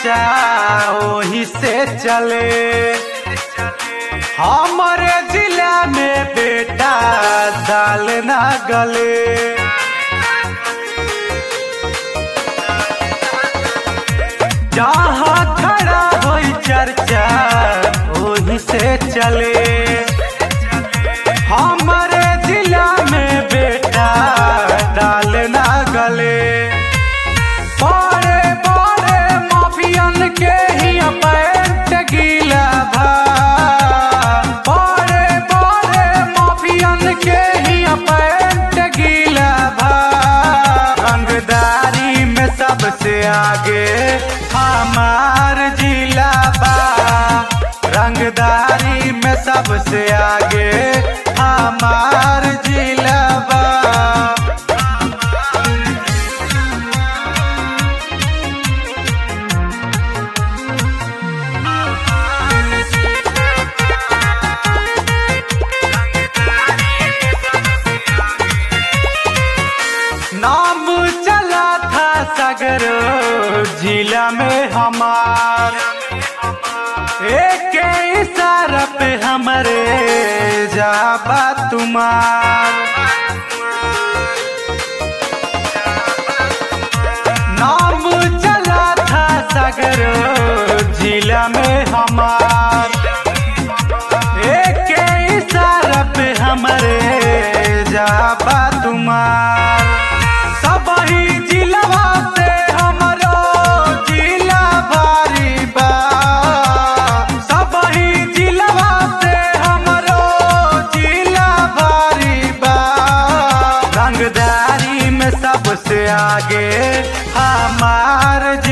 चर्चा वही से चले हमारे जिला में बेटा दाल ना गले जहाँ खड़ा होई चर्चा वही से चले हमारे जिला में बेटा दाल ना गले बड़े बड़े माफियन के ही पैंट गीला भा बड़े बड़े माफियन के ही पैंट गीला भा रंगदारी में सबसे आगे हमार जिला बा रंगदारी में सबसे आगे हमार जिला बा नाम चला था सगरो जिला में हमार एक इशारा पे हमरे जाबा तुम्हार नाम चला था सगरो जिला में हमार एक इशारा पे हमरे जाबा तुम्हार सब ही जिलवा से हमरो जिला भारी बा सब ही जिलवा से हमरो जिला भारी बा रंगदारी में सबसे आगे हमार